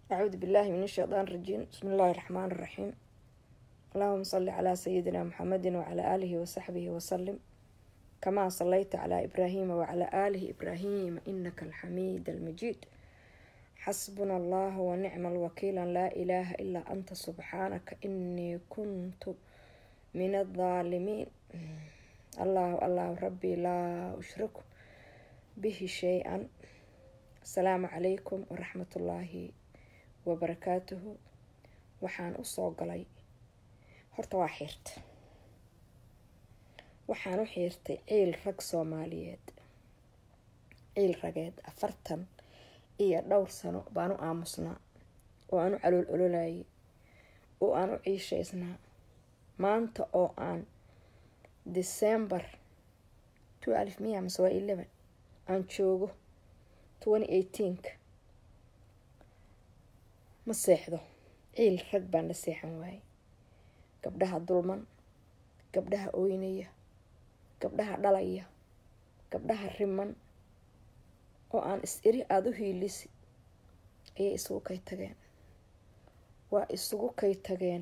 أعوذ بالله من الشيطان الرجيم بسم الله الرحمن الرحيم اللهم صل على سيدنا محمد وعلى آله وصحبه وسلم كما صليت على إبراهيم وعلى آله إبراهيم إنك الحميد المجيد حسبنا الله ونعم الوكيل لا إله إلا أنت سبحانك إني كنت من الظالمين الله الله ربي لا أشرك به شيئا السلام عليكم ورحمة الله wabarakaatuhu waxaan usoo galay horta waa xiirta waxaan u xiirtay ciil rag soomaaliyeed ciil rageed afartan iyo dhowr sano baan u aamusnaa oo aan u calool ololayay oo aan u ciishaysnaa maanta oo aan december twelve miya mase waa eleven aan joogo twenty eighteenka ma seexdo ciil rag baan la seexan waayay gabdhaha dulman gabdhaha ooynaya gabdhaha dhalaya gabdhaha riman oo aan is iri aada u hiilisi ayay isugu kay tageen waa isugu kay tageen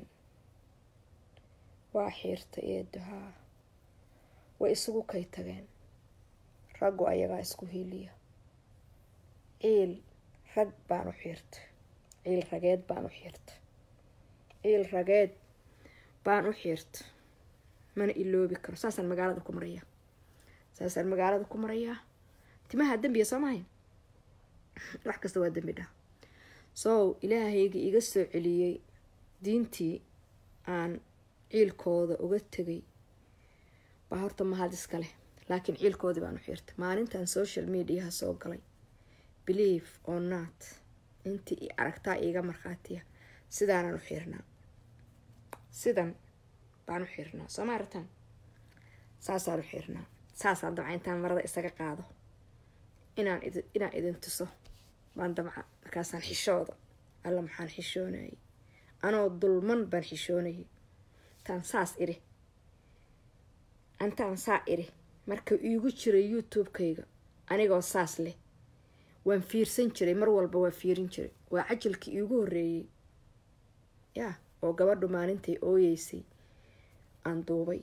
waa xiirta eeduhaa way isugu kay tageen raggu ayagaa isku hiiliya ciil rag baan u xiirta ciil rageed baan u xiirta ciil rageed baan u xiirta mana iloobi karo saasaan magaalada ku marayaa saasaan magaalada ku marayaa timaha dembiya soo mahayn wax kasta waa dembi dhah sow ilaahayga iga soo celiyey diintii aan ciilkooda uga tegay baa horta mahad iska leh laakiin ciilkoodii baan u xiirtay maalintan social mediaha soo galay believe or not intii aragtaa iiga markhaatiya sidaanaan u xiirnaa sidan baan u xiirnaa soo ma arataan saasaan u xiirnaa saasaan dabca intaan marada isaga qaado inaan inaan idin tuso baan dabca markaasaan xishooda alla maxaan xishoonayay anoo dulman baan xishoonayay intaan saas iri intaan saa iri marka iigu jiray youtube-kayga anigoo saas leh waan fiirsan jiray mar walba waa fiirin jiray waa cajalkii iigu horeeyey yaa oo gabadhu maalintay ooyeysay aan duubay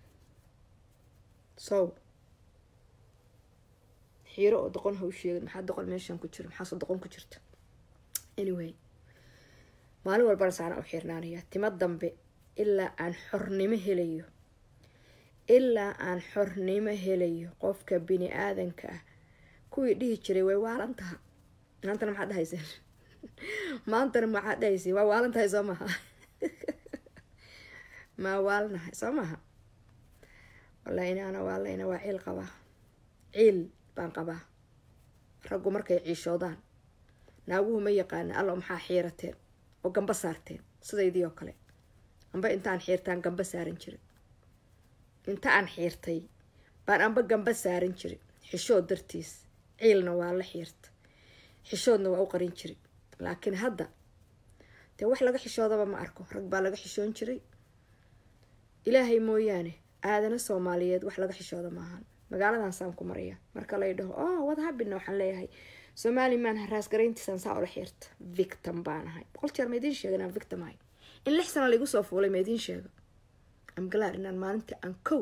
sow xiiro oo doqon ha u sheegin maxaa doqon meeshaan ku jira maxaase doqon ku jirta anyway maalin walbana saanaan u xiirnaanayaa timo dambe ilaa aan xornimo helayo ilaa aan xornimo helayo qofka bini aadanka ah kuwii dhihi jiray way waalan taha maantana maxaad dhahayseen maantana maxaad dhahayseen waa waalan tahay soo maha maa waalnahay soo maha wallahi inaana waalayna waa ciil qabaa ciil baan qabaa raggu markay ciishoodaan naaguhu ma yaqaana allo maxaa xiirateen oo gamba saarteen sidaydii oo kale amba intaan xiirtaan gamba saaran jirin inta aan xiirtay baan amba gamba saaran jirin xishood dartiis ciilna waa la xiirta xishoodna waa u qarin jiray laakiin hadda dee wax laga xishoodaba ma arko rag baa laga xishoon jiray ilaahay mooyaane aadana soomaaliyeed wax laga xishooda maahan magaaladan saan ku maraya marka lay dhaho oh wad habina waxaan leeyahay somaliman raasgarayntiisaan saa ula xiirta victim baan ahay boqol jeer ma idiin sheega inaan victim ahay in lix sana laigu soo fuulay ma idiin sheega amgalaar inaan maalintii aan kow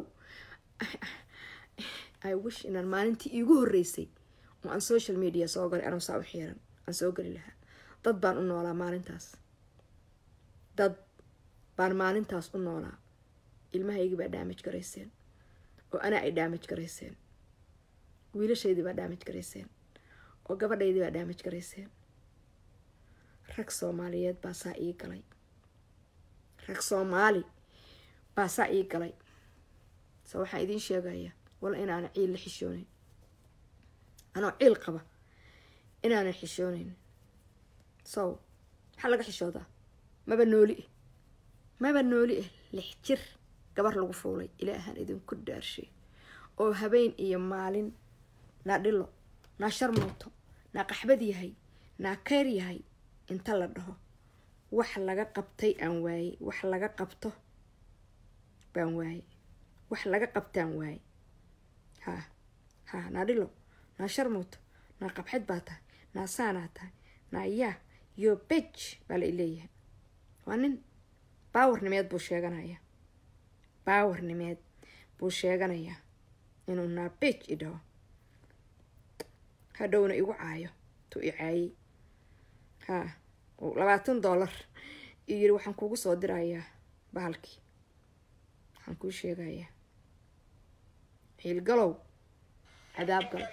i wish inaan maalintii iigu horeysay oo aan social media soo galay anuu saa u xiiran aan soo geli lahaa dad baan u noolaa maalintaas dad baan maalintaas u noolaa ilmahaygii baa daamaj garayseen oo anaa ay daamaj garayseen wiilashaydii baa daamaj garayseen oo gabadhaydii baa daamaj garayseen rag soomaaliyeed baa saa ii galay rag soomaali baa saa ii galay se waxaan idiin sheegaya walla inaana ciil la xishoonayn anoo ciil qaba inaanan xishoonayn sow maxaa laga xishoodaa maba nooli ah maba nooli ah lix jir gabar lagu fuulay ilaahaan idinku dhaarshay oo habeen iyo maalin naa dhilo naa sharmooto naa qaxbad yahay naa keyr yahay inta la dhaho wax laga qabtay aan waayey wax laga qabto baan waayey wax laga qabtaan waayey ha ha naa dhilo naa sharmooto naa qabxid baa tahay naa saanaa tahay naa yaa yo big baa la ileeyahay waa nin baawarnimeed buu sheeganayaa baawarnimeed buu sheeganayaa inuu naa big i dhaho hadhowna igu caayo tu i caayey ha labaatan dollar iyo yiri waxaan kugu soo dirayaa bahalkii waxaan kuu sheegayaa ciilgalow cadaab gal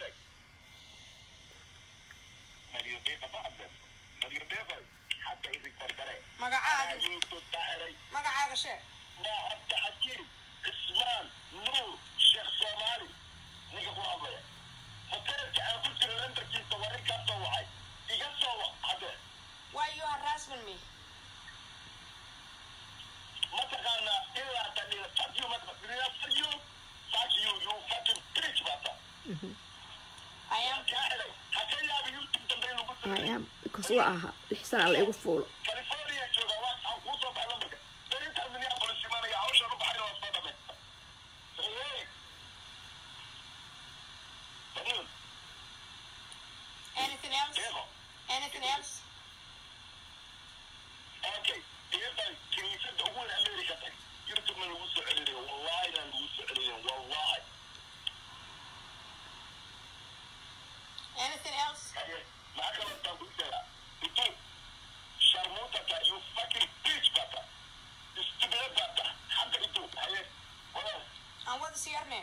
magacaaga sheeg why you harassment me I am I am because waa ahaa lix sana la igu fuulo anything else anything else anything else and what is your name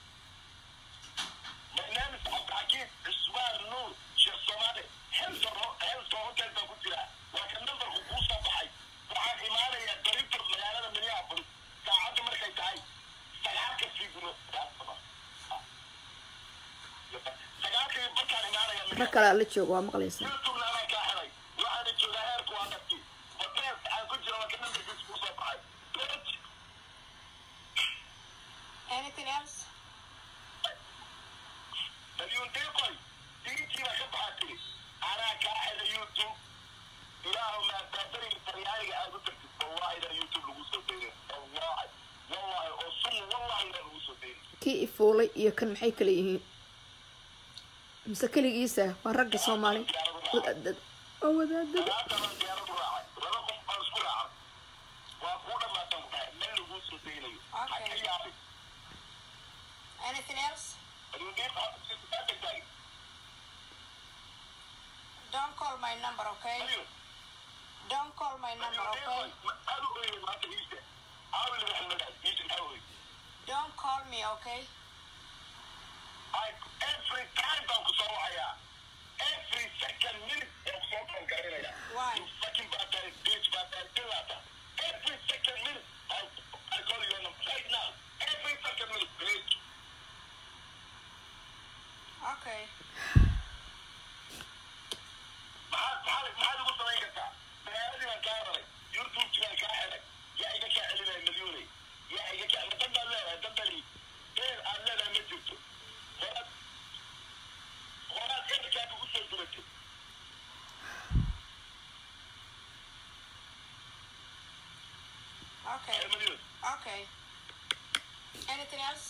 rag kale la joogo waa maqlaysaa anything else kii i fuulay iyo kan maxay kala yihiin mise keligiisa waa ragga soomaali wadaadada waa wadaadada anything else don't call my number okay don't call my number okay don't call me okay every time baan ku soo wacayaa every second minute baan ku soo kalgarinaya Why? you fucking bad guy bitch bad guy dilata every second minute I, I call you on them right now every second minute bitch okay maxaad maxaad maxaad ugu samayn kartaa magaaladii baan kaa raray youtube baan kaa xelay yaa iga kaa celinaya milyuunay yaa iga kaa dan baad leedahay dan bali been aad leedahay ma jirto horaad horaad ehelkaaga ugu soo duratay okay ee milyuun okay anything else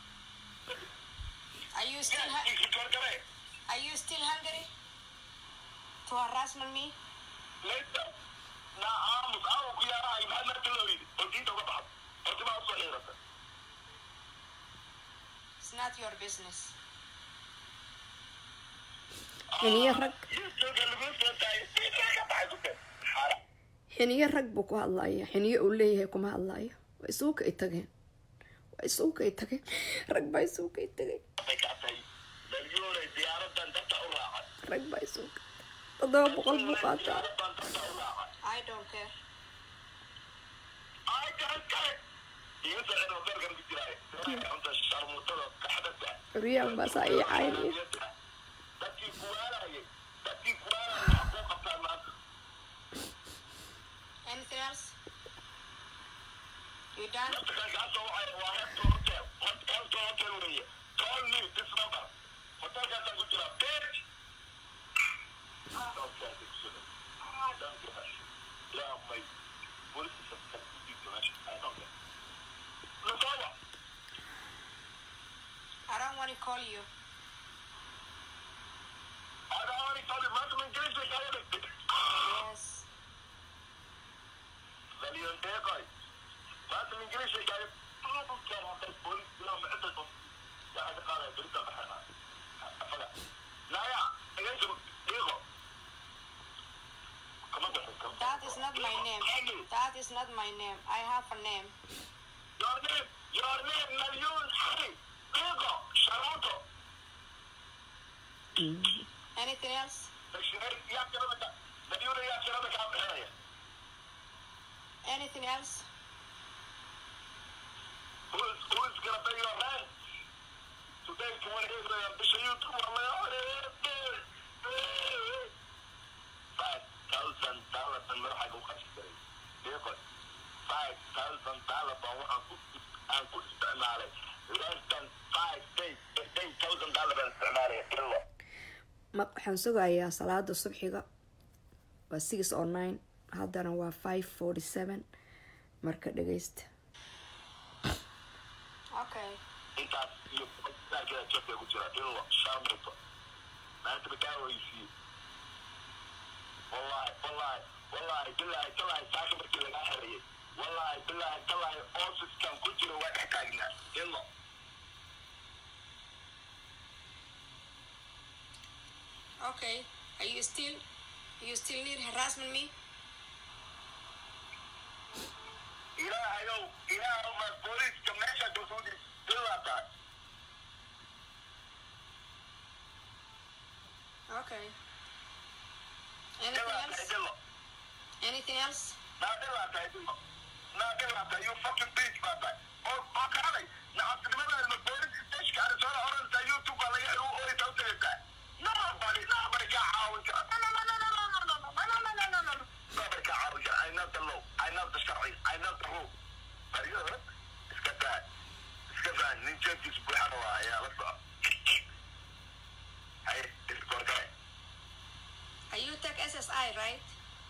are you still yaa hu- ikikorgare are you still hungry to harassment me leysa naa aamus aamu ku yaarahay maxaad maanta loo yidhi oo diinta uga baxdo hortimaa usoo xiirata it's not your business xiniyo rag youtube lagu soo daayay diintaa ka baxay kute xaara xiniyo rag buu ku hadlaya xiniyo uu leeyahay kuma hadlayo waa isuuka ay tageen waa isuuka ay tageen rag baa isuuka ay tageen bay kaa tahay milyuunay diyaaradan dadka u raacay rag baa isuuka toddoba boqol buu qaataa diyaaradan dadka u raacay i don't care ay garan kale iga soo xiro beerkan ku jiraaye cunta sharmuutada kaxdada curyaan baa saa ii caynaya dadkii kuwaalayay dadkii kuwaalayay wax kuu qabtaa maanta anything else you done dadka kan kaa soo wacay waa Hilton hotel Hilton hotel weeye call me this number hotelkaasaan ku jiraa bitch Don't tell me, sugar. Don't give a shit. Yeah, my police is a information. I don't care. Look over. i don't want to call you I don't want to tell you, man, I'm engaged with all of it. is not my name. I have a name. Your name, your name, Malyun Ali. Diego, Sharonto. Anything else? Bashir, yaa tirada ka, Malyun yaa tirada kaa bixinaya. Anything else? Who's, who's gonna pay your rent? Today, to one of the Bishop YouTube, I'm like, five thousand dollars and more حاجة وخمسة ياخد five thousand dollars بروح aan ku isticmaalay less than five days eight thousand dollars baan isticmaalay ilo ma waxaan sugayaa salaada subxiga waa six o nine haddana waa five forty seven marka dhageysta Okay. intaas iyo saarkeeda jabka ku jira ilo shaamito maanta bakaawaysiiye wallahi wallahi wallahi billahi tallahi saaka markii lagaa xerayay wallahi billahi tallahi oosiskan ku jira waa dhex taagnaa ilo Okay. Are you still you still need harassment me? ilaahayow ilaahow ma booliiska meesha dusuudi ilaa tahay Okay. Anything ilaa tahay else? ilo Anything else? naa ilaa tahay ilo naa ilaa tahay you fucking bitch baa tahay oo oo kaalay nacabtinimada ma booliiska stashka arizona orantaa youtube baa laga helo oyta u tagaysaa nobody nobody kaa caawin kara no no no no no no no no no no no no no no nobody kaa caawin kara I know the law I know the sharci I know the rule Ariyo, iska daa iska daa nin jeebkiis buuxan waa ayaa la soco hay iskorgale Are you take SSI, right?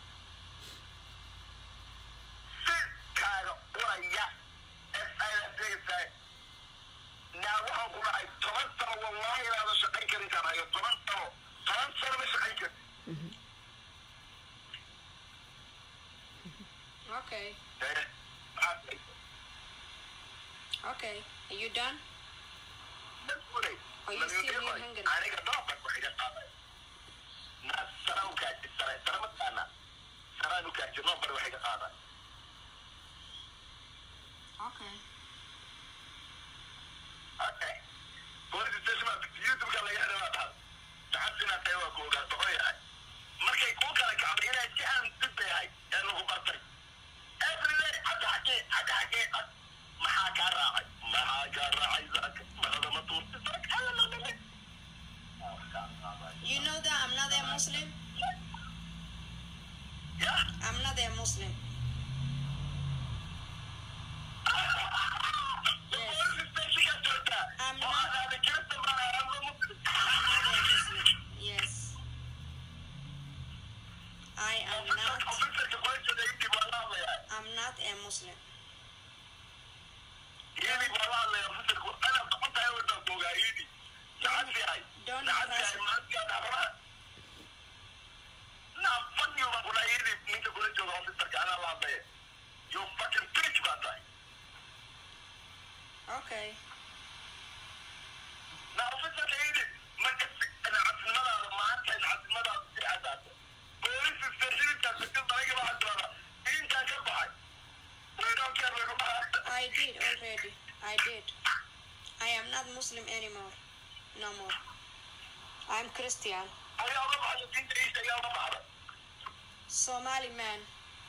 kaaga uraya SISay naa waxaan ku dhahay toban sano wallahi inaada shaqayn karin kaan hayo toban sano toban sano ma shaqayn karin Okay. Eh, maxaad Okay. Are you done? dadkuday Are you still in Hungary? aniga dooban wax iga qaaday naa sara u kaaji sare sare ma taqaanaa saraan u kaaji noobar wax iga qaaday Okay. Okay. Police station baa YouTube-ka laga helay baa tahay. Saxabtina tahay waa ku ogaa doqon yahay. Markay kuu kala kacday inay si aan dib bay ahayd ee lagu bartay. Everyday hadda xagee hadda xagee had- maxaa kaa raacay maxaa kaa raacay saaka marada ma tuurtay saaka alla la dhalay. You know that I'm not a Muslim? Ya I'm not a Muslim. police station-ka joogtaa. I'm Oo not- aad aaday Kirista baan ahay, ama Muslim. I'm not a Muslim. Yes. I am Officer- not. officerka kula jooga intii baa la hadlayaa. I'm not a Muslim. Yidi baa la hadlaya officerku. Ana doqon tahay wadaan ku ogaa Yidi. Nacas yahay. Don't Nacas harass yahay, me. maanta yaa dhaqmaa. Naa fuck you baan ku dhahay Yidi, ninka kula jooga officerka anaa la hadlaya. You fucking bitch baa tahay. Okay. Naa officerka Yidi, ma kasi nacasnimadaada maanta nacasnimadaada si cadaata. Police station-ka sakil dalaga baa hadlaada. Intaan ka baxay. We don't care lagu dhahaa. I did already. I did. I am not Muslim anymore. No more. I'm Christian. Ayaa uga baxday diinta Ciise ayaa uga baxday. Somali man.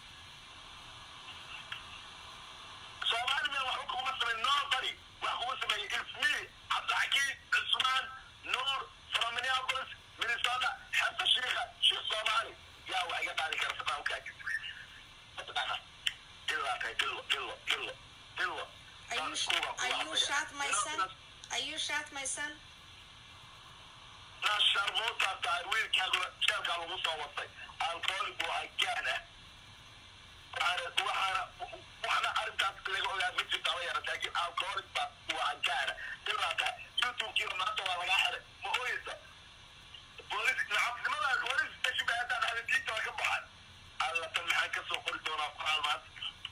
Soomaaliya waxba kuma samayn nobody wax kuma sameeyey it's me cabdixakiim cusmaan nuur from minneapolis minnesota xeebta shiika sheekh soomaali yaa wax iga qaadi kara sabaa ukaaji mataqaana ilaa tahay dilo dilo dilo dilo Are you sh- are you shot my son? Are you shot my son? naa sharmuutaa tahay wiilkaaguna jeelkaa lagu soo watay alkohol buu hagaan ah waxaana waxaana waxna arrintaas laga ogaa ma jirto ama yara laakiin alkoholista waa hagaana ilaa tahay youtube-kiina maanta waa lagaa xiray ma ooyeysa boolis nacabnimada boolis station bay haddaan ahda diinta waa ka baxan alla tan maxaan ka soo qori doonaa qoraal maanta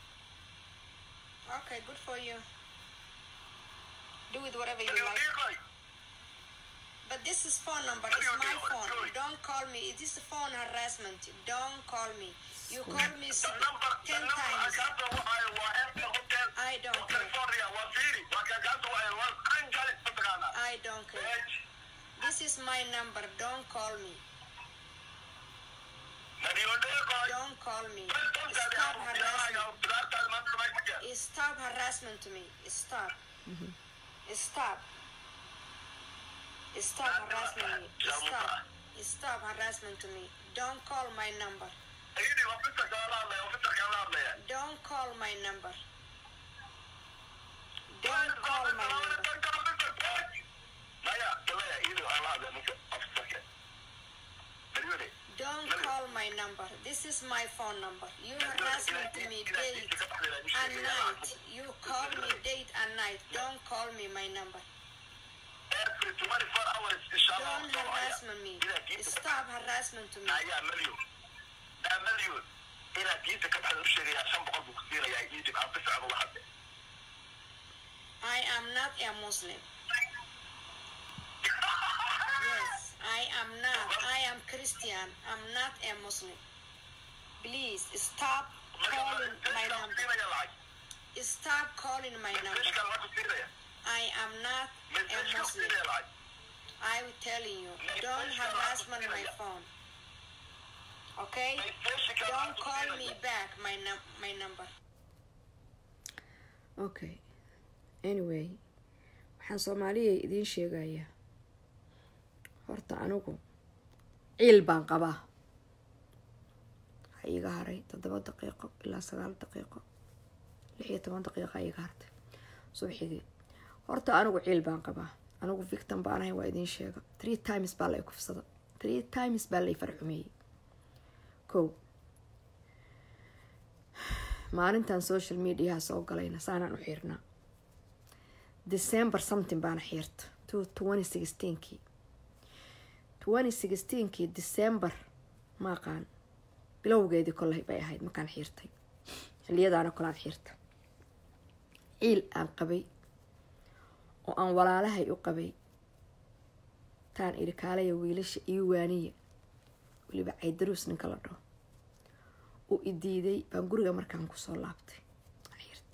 Okay, good for you. Do with whatever you like. Ilmiiqay, But this is phone number. It's my phone. Don't call me. It is phone harassment. Don't call me. You call me s- ten times. I don't care. I don't care. This is my number. Don't call me. Don't call me. Stop harassment. Stop harassment to me. Stop. Stop. Stop harassment me. Stop. Stop harassment to me. Don't call my number. Don't call my number. Don't call my number. Don't call my number. This is my phone number. You harassment me date and night. You call me date and night. Don't call me my number. Don't harassment me. Stop harassment to me. ayaa milyon daa milyon inaad diinta ka baxda u sheegayaa shan boqol buu ku siinayaa iidib aan bisacba waxade I am not a Muslim. Yes, I am not. I am Christian. I'm not a Muslim. Please stop calling my number. Stop calling my number. I am not a Muslim. I'm telling you, don't harassment my phone. Okay? Don't call me back my num- my number. okay anyway waxaan soomaaliya idiin sheegayaa horta anigu ciil baan qabaa waxaa iiga haray toddoba daqiiqo ilaa sagaal daqiiqo lix iyo toban daqiiqa iiga hartay subxigii horta anigu ciil baan qabaa anigu victim baan ahay waa idiin sheega three times baa lay kufsada three times baa lay farxumeeyey kow maalintan social mediaha soo galayna saanaan u xiirnaa december something baana xiirta twenty sixteenkii twenty sixteenkii december ma aqaan bilowgeedii koley bay ahayd markaan xiirtay xiliyadaana kolaan xiirta ciil aan qabay oo aan walaalahay u qabay taan idhi kaalaya wiilasha iyo waaniya weliba caydaruus ninka la dhaho uu i diiday baan guriga markaan kusoo laabtay xiirta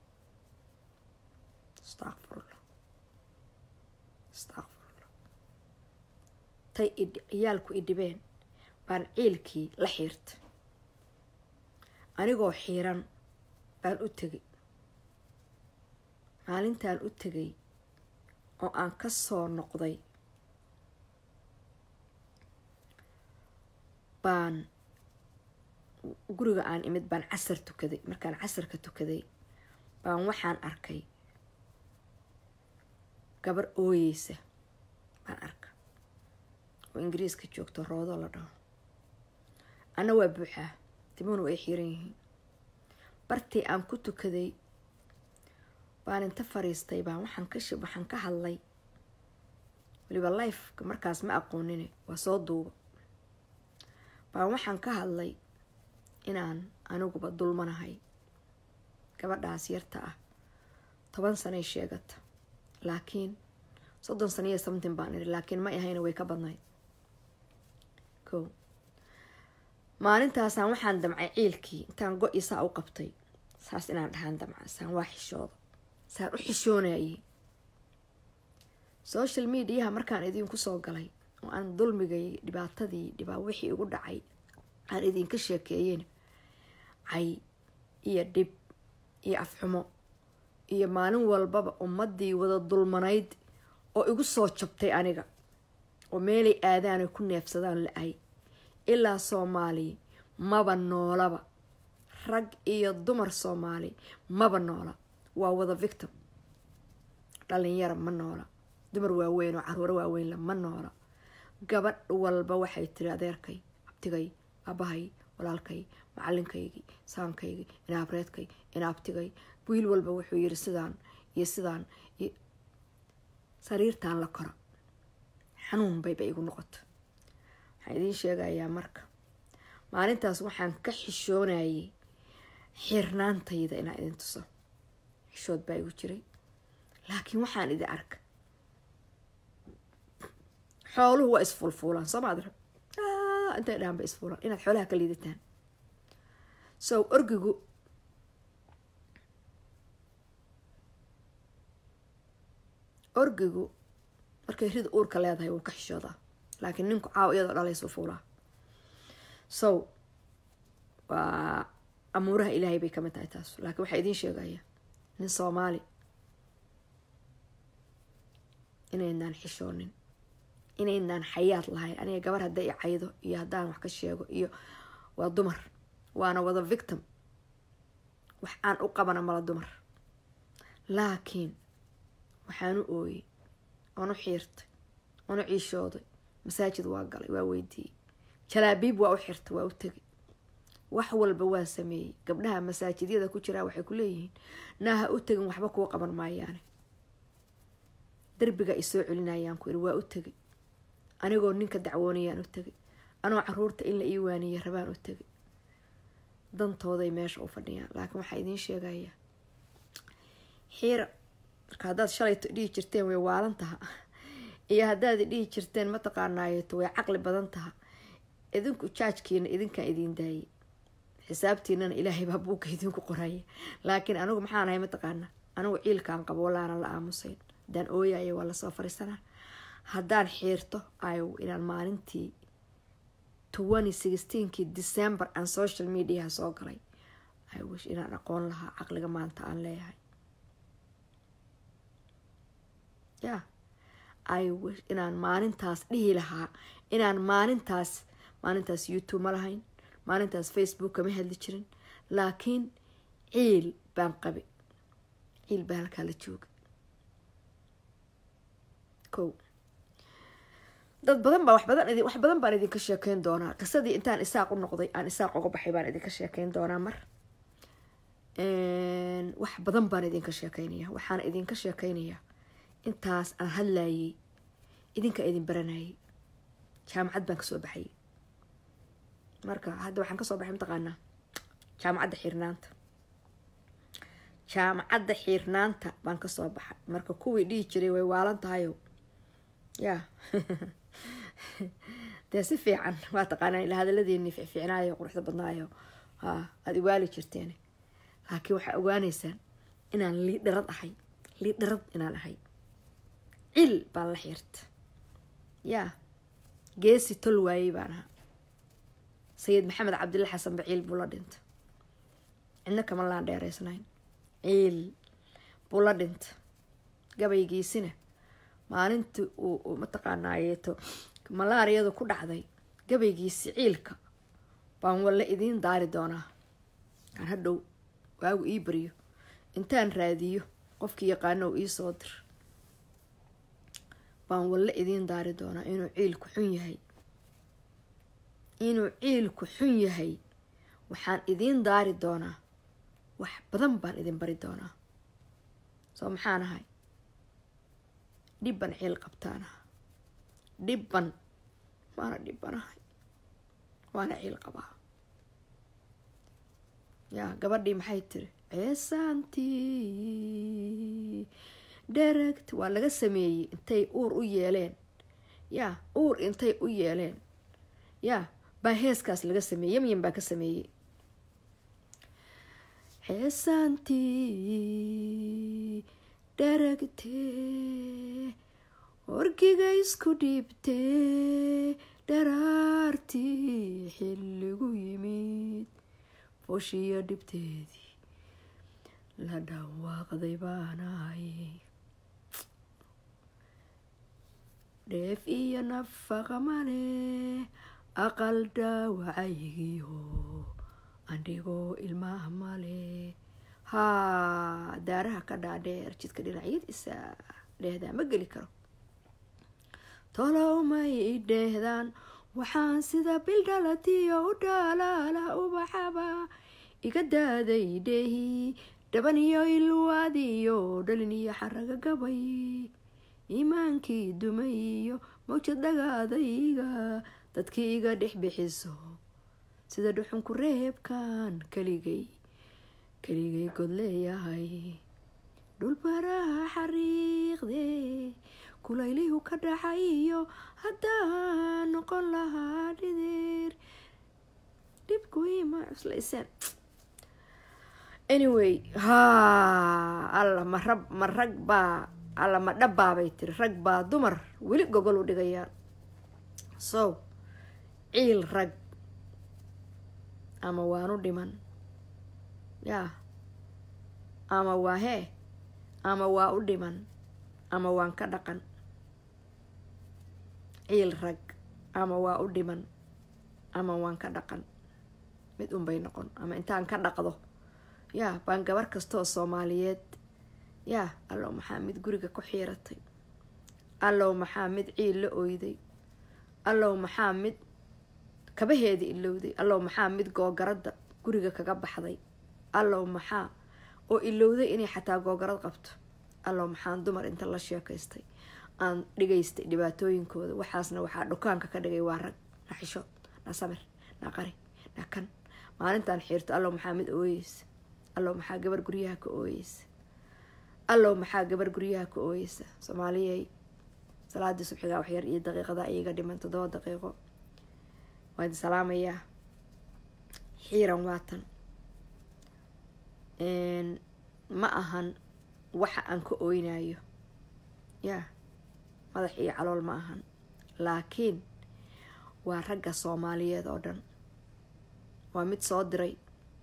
astaqfirullah astaqfirullah tay ciyaalku i dhibeen baan ciilkii la xiirtay anigoo xiiran baan u tegay maalintaan u tegay oo aan ka soo noqday baan guriga aan imid baan casar tukaday markaan casarka tukaday baan waxaan arkay gabar ooyeysa baan arka oo ingiriiska joogto roodoo la dhaho anna waa buuxaa timuhuna way xiiran yihiin bartii aan ku tukaday baan inta fariistay baan waxaan ka waxaan ka hadlay weliba lifeka markaas ma aqoonine waa soo duuba baan waxaan ka hadlay inaan aniguba dulmanahay gabadhaas yarta ah toban sanay sheegata laakiin soddon saniyo something baan idhi laakiin ma ahayna way ka badnayd ko maalintaasaan waxaan damcay ciilkii intaan go-i saa u qabtay saas inaan dhahaan damca saan waa xishooda saan u xishoonayay social mediaha markaan idinku soo galay oo aan dulmigay dhibaatadii dhibaa wixii igu dhacay aan idinka sheekeeyen cay iyo dhib iyo afxumo iyo maalin walbaba ummadii wada dulmanayd oo igu soo jabtay aniga oo meelay aadaanay ku neefsadaan la-ay ilaa soomaali maba noolaba rag iyo dumar soomaali maba noola waa wada victim dhalinyara ma noola dumar waaweyn oo caruuro waaweynla ma noola gabadh walba waxay tiri adeerkay abtigay abahay walaalkay macalinkaygii saankaygii inaabreedkay inaabtigay wiil walba wuxuu yiri sidaan iyo sidaan sariirtaan la kora xanuun bayba igu noqoto waxaan idiin sheegayaa marka maalintaas waxaan ka xishoonayay xirnaantayda inaan idin tuso xishood baa igu jiray laakiin waxaan idin arka xooluhu waa isfuulfuulaan soo maad rab intay dhahan ba isfuulaan inaad xoolaha ka liidataan so orgigu orgigu markay rid uurka leedahay wuu ka xishoodaa laakiin ninku caawa iyadoo dhalaysuu fuulaa so waa amuuraha ilaahay bay kamid tahay taas laakiin waxaa idiin sheegaya nin soomaali inaynaan xishoonin inaynaan xayaad lahayn aniga gabar hadday i caydo iyo haddaan wax ka sheego iyo waa dumar waana wada victim wax aan u qabana mala dumar laakiin waxaan u ooyey oon u xiirtay oon u ciishooday masaajid waa galay waa weydiiyey jalaabiib waa u xirtay waa u tegay wax walba waa sameeyey gabdhaha masaajidyada ku jiraa waxay ku leeyihiin naaha u tegin waxba kuu qaban maayaane derbiga ay soo celinayaan ku iri waa u tegay anigoo ninka dacwoonayaan u tegay anoo caruurta in la ii waaniya rabaan u tegay dantooday meesha u fadhiyaan laakiin waxaa idiin sheegayaa xiira marka haddaad shalayto dhihi jirteen way waalan taha iyo haddaad dhihi jirteen mataqaanaayeto way caqli badan taha idinku jaajkiina idinkaan idiin daayay xisaabtiinana ilaahay baa buugga idinku qoraya laakiin anigu maxaan ahay mataqaana anigu ciilkaan qabo walaanan la aamusayn haddaan ooyayo waa lasoo fariisanaa haddaan xiirto ayow inaan maalintii twenty sixteenkii december aan social mediaha soo galay i wish inaan aqoon lahaa caqliga maanta aan leeyahay ya i wish inaan maalintaas dhihi lahaa inaan maalintaas maalintaas youtube ma lahayn maalintaas facebook kama hadli jirin laakiin ciil baan qabi ciil baa halkaa la jooga ko dad badan baa wax badan idin wax badan baan idinka sheekeyn doonaa qisadii intaan isaaq u noqday aan isaaq uga baxay baan idinka sheekeyn doonaa mar wax badan baan idinka sheekeynaya waxaana idinka sheekeynayaa intaas aan hadlayay idinka idin baranayay jaamacad baan kasoo baxayay marka hadda waxaan kasoo baxay mataqaanaa jaamacadda xiirnaanta jaamacadda xiirnaanta baan kasoo baxay marka kuwii dhihi jiray way waalan tahayo ya dee si fiican waa taqaanaa ila hadaladeeni fiicnaayo quruxda badnaayo ha aada iwaali jirteen laakiin waxaa ogaaneysaan inaan liidharad ahay liidharad inaan ahay cil baan la xiirta ya geesi tol waayey baan ahaa sayid maxamed cabdilla xasan ba ciil buu la dhinta cidna kama laan dheereysnayn ciil buu la dhinta gabaygiisina maalintii uu mataqaanaayeeto malaariyadu ku dhacday gabaygiisi ciilka baan walle idiin daari doonaa aan hadhow waagu ii baryo intaan raadiyo qofkii yaqaano uu iisoo dir baan walle idiin daari doonaa inuu ciilku xun yahay inuu ciilku xun yahay waxaan idiin daari doonaa wax badan baan idin bari doonaa soo maxaan ahay dhibban ciil qabtaanaha dhibban waana dhibbanahay waana ciil qabaa yaa gabadhii maxay tiri ceesaantii dheragt waa laga sameeyey intay uur u yeeleen yaa uur intay u yeeleen yaa baa heeskaas laga sameeyey yamyan baa ka sameeyey ceesaantii dheragtee orgiga isku dhiibtee dharaartii xilligu yimid fooshiyo dhibteedii la dhawaaqday baanahay dheef iyo nafaqa male aqal dhaawacaygiyo andhigoo ilmaha male haa daaraha ka dhaadheer jidka dhinacyadiisa dheehdaa ma geli karo tolow may dheehdaan waxaan sida bildhalatiyo u dhaalaala ubaxaba iga daaday dheehi dhaban iyo ilwaadiyo dhalin iyo xaraga gabay iimaankii dumay iyo mawjad dhagaadayga dadkii iga dhex bixiso sida dhuxunku reebkan keligay keligay god leeyahay dhulbaraha xariiqde kulaylihu ka dhacayo haddaan noqon lahaa dhidir dhibkuima cuslayseen anyway ha alla ma rab ma rag baa alla ma dhabbaabay tiri rag baa dumar weli gogol u dhigayaan so ciil rag ama waanu dhiman yaa ama waa hee ama waa u dhiman ama waan ka dhaqan ciil rag ama waa u dhiman ama waan ka dhaqan mid unbay noqon ama intaan ka dhaqdo yaa baan gabar kastaoo soomaaliyeed yaa allow maxaa mid guriga ku xiiratay allow maxaa mid ciil la oyday allow maxaa mid kabaheeda ilowday allow maxaa mid googaradda guriga kaga baxday allow maxaa oo ilowday inay xataa googarad qabto allow maxaan dumar inta la sheekaystay aan dhigaystay dhibaatooyinkooda waxaasna waxaa dhukaanka ka dhigay waa rag na xishood na samir na qari na kan maalintaan xiirto allow maxaa mid ooyeysa allow maxaa gabar guryaha ka ooyeysa allow maxaa gabar guryaha ka ooyeysa soomaaliyey salaadii subxigaa waxyar iyo daqiiqadaa iiga dhiman toddoba daqiiqo waa idin salaamayaa xiiran waatan ma ahan waxa aan ka ooynayo yaa madax iyo calool ma ahan laakiin waa ragga soomaaliyeed oo dhan waa mid soo diray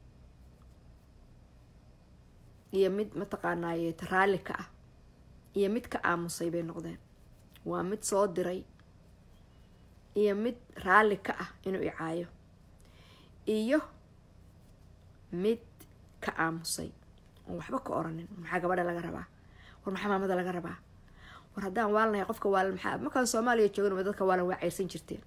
iyo mid mataqaanaaye raalli ka ah iyo mid ka aamusay bay noqdeen waa mid soo diray iyo mid raalli ka ah inuu icaayo iyo mid ka aamusay oon waxba ka oranin maxaa gabadha laga rabaa war maxaa maamada laga rabaa war haddaan waalnahay qofka waalan maxaa markaan soomaaliya joogin ma dadka waalan waa ceyrsan jirteen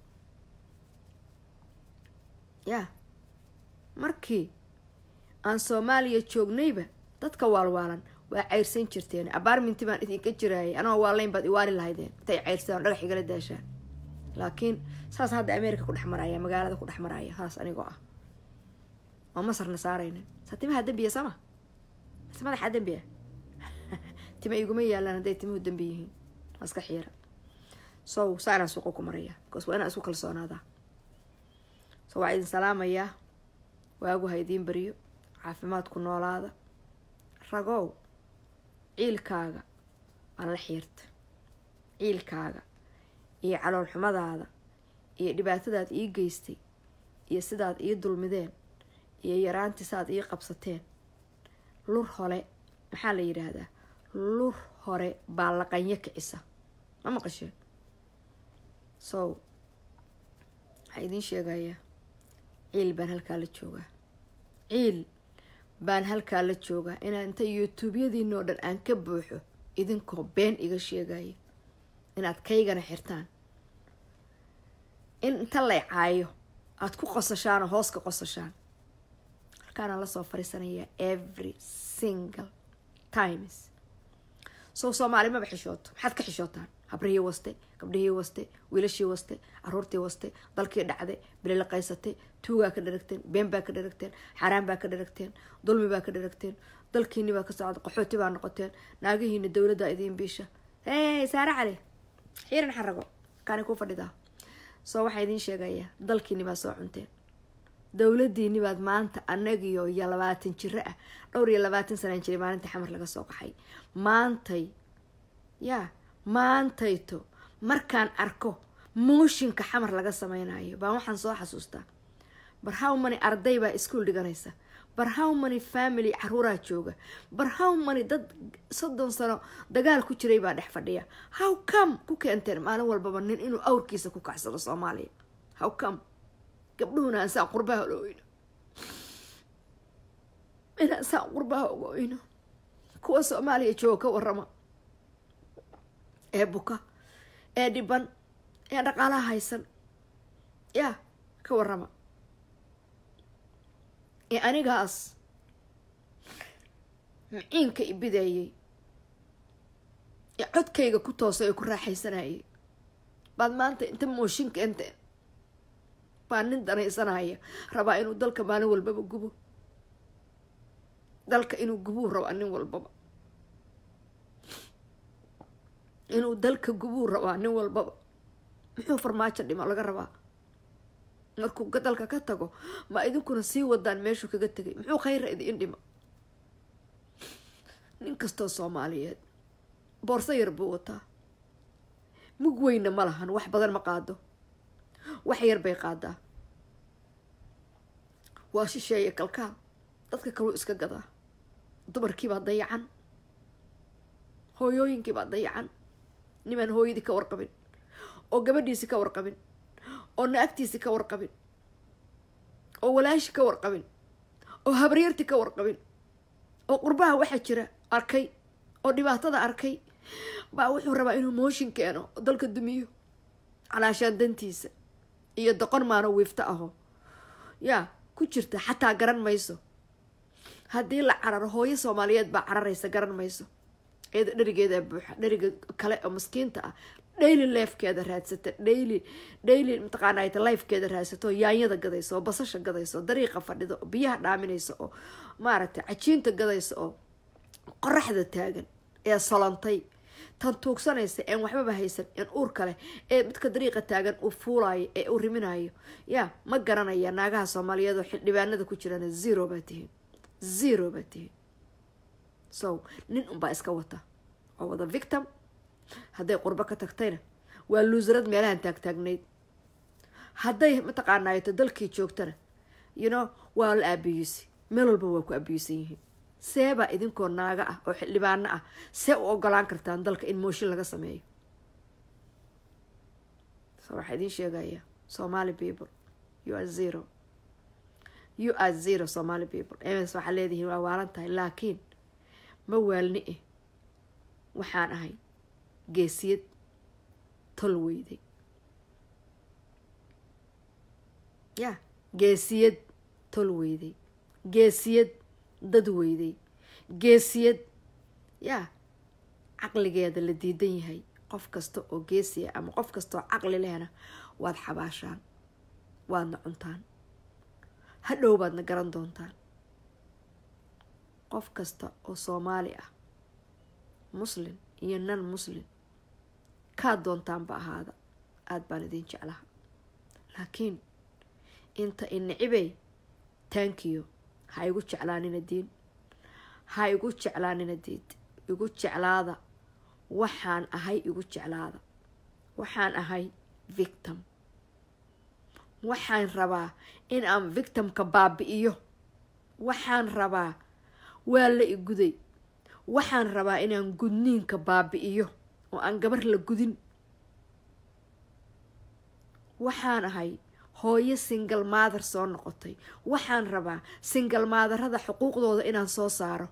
yaa markii aan soomaaliya joognayba dadka waalwaalan waa ceyrsan jirteen abaarminti baan idinka jiraayay anoo waalayn baad iwaali lahaydeen intay ceyrsadaan dhagax igala daashaan laakiin saas hadda america ku dhex maraya magaalada ku dhex maraya saas anigoo ah oo masarna saaraynin saa timaha dembiya sama mase madaxaa dembiya tima iguma yaalaan hadday timuhu dembi yihiin waa iska xiira so saanaan suuqa ku maraya bcause waa inaan isku kalsoonaadaa so waa idin salaamayaa waagu ha idiin bariyo caafimaadku noolaada ragow ciilkaaga aan la xiirta ciilkaaga iyo calool xumadaada iyo dhibaatadaad ii geystay iyo sidaad ii dulmideen iyo yaraantii saaad ii qabsateen lur hore maxaa la yidhaahdaa lur hore baa laqanyo kicisa ma maqasheen so waxaa idiin sheegayaa ciil baan halkaa la joogaa ciil baan halkaa la joogaa inaa inta youtuubyadiinoo dhan aan ka buuxo idinkoo been iga sheegaya inaad kaygana xirtaan in inta lay caayo aada ku qosashaan oo hoos ka qosashaan halkaanaan lasoo fariisanayaa every single times soo soomaali maba xishooto maxaad ka xishootaan habrihii waste gabdhihii waste wiilashii waste caruurtii waste dalkii dhacday bililaqaysatay tuugaa ka dharagteen been baa ka dharagteen xaaraan baa ka dharagteen dulmi baa ka dharagteen dalkiini baa ka socda qaxooti baa noqoteen naagihiina dowladdaa idiin biisha hey saare cali xiiran xarago kaani ku fadhidaa soo waxaa idiin sheegayaa dalkiini baa soo cunteen dowladiini baad maanta anagiyo iyo labaatan jiro ah dhowr iyo labaatan sanaan jiray maalinta xamar laga soo qaxay maantay yaa maantayto markaan arko mooshinka xamar laga sameynayo baan waxaan soo xasuustaa bar how many arday baa iskuol dhiganaysa bar how many family caruuraa jooga bar how many dad soddon sano dagaal ku jiray baa dhex fadhiya how come ku keenteen maalin walbaba nin inuu awrkiisa ku kacsado soomaaliya how come gabdhuhuna aan saa qurbaha la oyno inaan saa qurbaha uga oyno kuwa soomaaliya jooga ka warama ee buka ee dhiban ee dhaqaalaha haysan yaa ka warama ee anigaas maciinka ibideeyay ee codkayga ku toosay ee ku raaxaysanayay baad maanta inta mooshinka inteen baa nin danaysanaya rabaa inuu dalka maalin walbaba gubo dalka inuu gubuu rabaa nin walbaba inuu dalka gubuu rabaa nin walbaba muxuu farmaajo dhimo laga rabaa markuu dalka ka tago ma idinkuna sii wadaan meeshuu kaga tegay muxuu khayra idiin dhimo nin kastoo soomaaliyeed boorso yar buu wataa mug weyna ma lahan wax badan ma qaado wax yar bay qaadaa waa shisheeye kalkaal dadka kaluu iska gadaa dumarkiibaa dayacan hooyooyinkiibaa dayacan nimaan hooyadii ka warqabin oo gabadhiisi ka warqabin oo na-agtiisi ka warqabin oo walaashi ka warqabin oo habaryarti ka warqabin oo qurbaha waxaa jira arkay oo dhibaatada arkay baa wuxuu rabaa inuu mooshin keeno oo dalka dumiyo calaashaan dantiisa iyo doqon maano wiifto aho yaa ku jirta xataa garan mayso haddii la cararo hooyo soomaaliyeed baa cararaysa garan mayso iyada dherigeedaa buuxa dheriga kale oo maskiinta ah dhayli leefkeeda raadsata dhayli dhayli mataqaanat lifekeeda raadsato yaanyada gadayso oo basasha gadayso oo dariiqa fadhida oo biyaha dhaaminaysa oo maaragtay cajiinta gadaysa oo qoraxda taagan ee solantay tan tuugsanaysa een waxbaba haysan een uurka leh ee midka dariiqa taagan uu fuulayo ee uu riminayo yaa ma garanaya naagaha soomaaliyeed oo xildhibaanada ku jirana zero baa tihiin zero baa tihiin so nin unbaa iska wata oo wada victim hadday qurbo ka tagtayna waa luusarad meelahan taagtaagnayd hadday mataqaanaato dalkii joogtana you know waa la aabiyusi meel walba waa ku abiyusan yihiin seebaa idinkoo naaga ah oo xildhibaano ah see u ogolaan kartaan dalka in mooshin laga sameeyo so waxaa idiin sheegaya somaly people you are zero you are zero somaly people ms waxaa leedihiin waa waalan tahay laakiin ma waalni eh waxaan ahay geesiyad tol weyday ya geesiyad tol weyday geesiyad dad weyday geesiyad yaa caqligeeda la diidan yahay qof kasta oo geesiya ama qof kasta oo caqli lehna waad xabaashaan waadna cuntaan hadhow baadna garan doontaan qof kasta oo soomaali ah muslim iyo nan muslim kaad doontaanba ahaada aada baan idiin jeclaha laakiin inta inicibey taankiyo ha igu jeclaanina diin ha igu jeclaanina diid igu jeclaada waxaan ahay igu jeclaada waxaan ahay victim waxaan rabaa in aan victimka baabi-iyo waxaan rabaa waa la iguday waxaan rabaa inaan gudniinka baabi-iyo oo aan gabar la gudin waxaan ahay hooyo singal maadar soo noqotay waxaan rabaa singal maadarada xuquuqdooda inaan soo saaro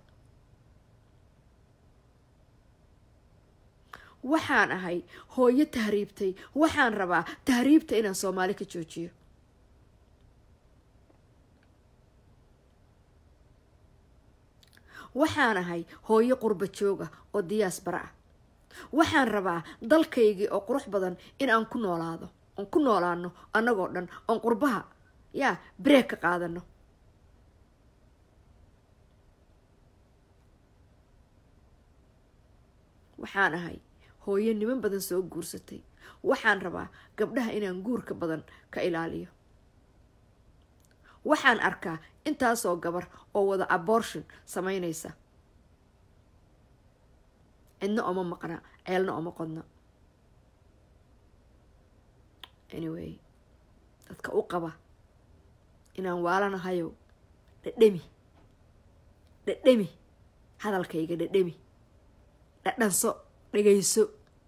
waxaan ahay hooyo tahriibtay waxaan rabaa tahriibta inaan soomaali ka joojiyo waxaan ahay hooyo qurba jooga oo diyaas bara ah waxaan rabaa dalkaygii oo qurux badan in aan ku noolaado oon ku noolaano annagoo dhan oon qurbaha yaa breeg ka qaadano waxaan ahay hooyo niman badan soo guursatay waxaan rabaa gabdhaha inaan guurka badan ka ilaaliyo waxaan arkaa intaasoo gabar oo wada abortion sameynaysa cidna oma maqna ceelna oma qodna anyway dadka u qaba inaan waalanahayow dhadhemi dhadhemi hadalkayga dhadhemi dhadhanso dhegayso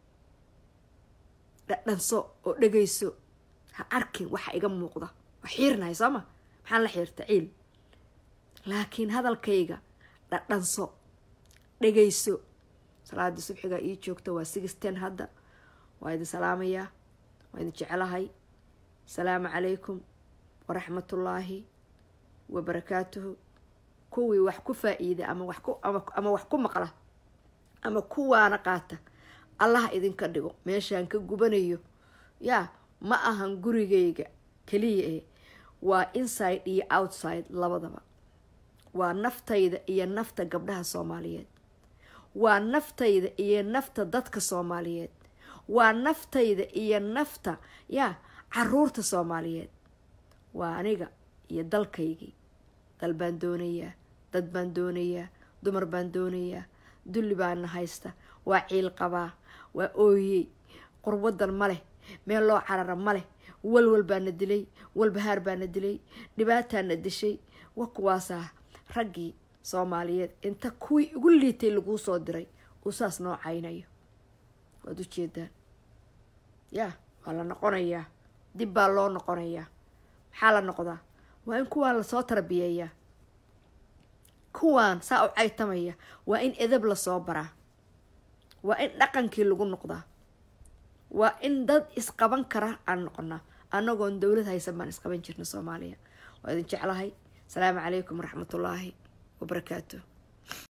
dhadhanso oo dhegayso ha arkin waxa iga muuqda waa xiirnahay sooma maxaan la xiirta ciil laakiin hadalkayga dhadhanso dhegayso salaadii subxiga ii joogta waa sixten hadda waa idin salaamayaa waa idin jecelahay asalaamu calaykum waraxmatullaahi wabarakaatuhu kuwii wax ku faa-iida ama wax ku ama wax ku maqla ama kuwaana qaata allaha idinka dhigo meeshaan ka gubanayo yaa ma ahan gurigayga keliya eh waa inside iyo outside labadaba waa naftayda iyo nafta gabdhaha soomaaliyeed waa naftayda iyo nafta dadka soomaaliyeed waa naftayda iyo nafta yaa caruurta soomaaliyeed waa aniga iyo dalkaygii dal baan doonayaa dad baan doonayaa dumar baan doonayaa dulli baana haysta waa ciil qabaa waa ooyey qurwadan ma leh meel loo carara ma leh walwal baana dilay walbahaar baana dilay dhibaataana dishay wa kuwaasaa raggii soomaaliyeed inta kuwii ugu liitay laguu soo diray uu saas noo caynayo waad u jeedaan yaa waa la noqonayaa dib baa loo noqonayaa maxaa la noqdaa waa in kuwaan lasoo tarbiyeeyaa kuwaan saa u caytamaya waa in edab lasoo baraa waa in dhaqankii lagu noqdaa waa in dad isqaban kara aan noqonaa annagoon dowlad haysan baan isqaban jirna soomaaliya waa idin jeclahay asalaamu calaykum waraxmatullaahi wabarakaatu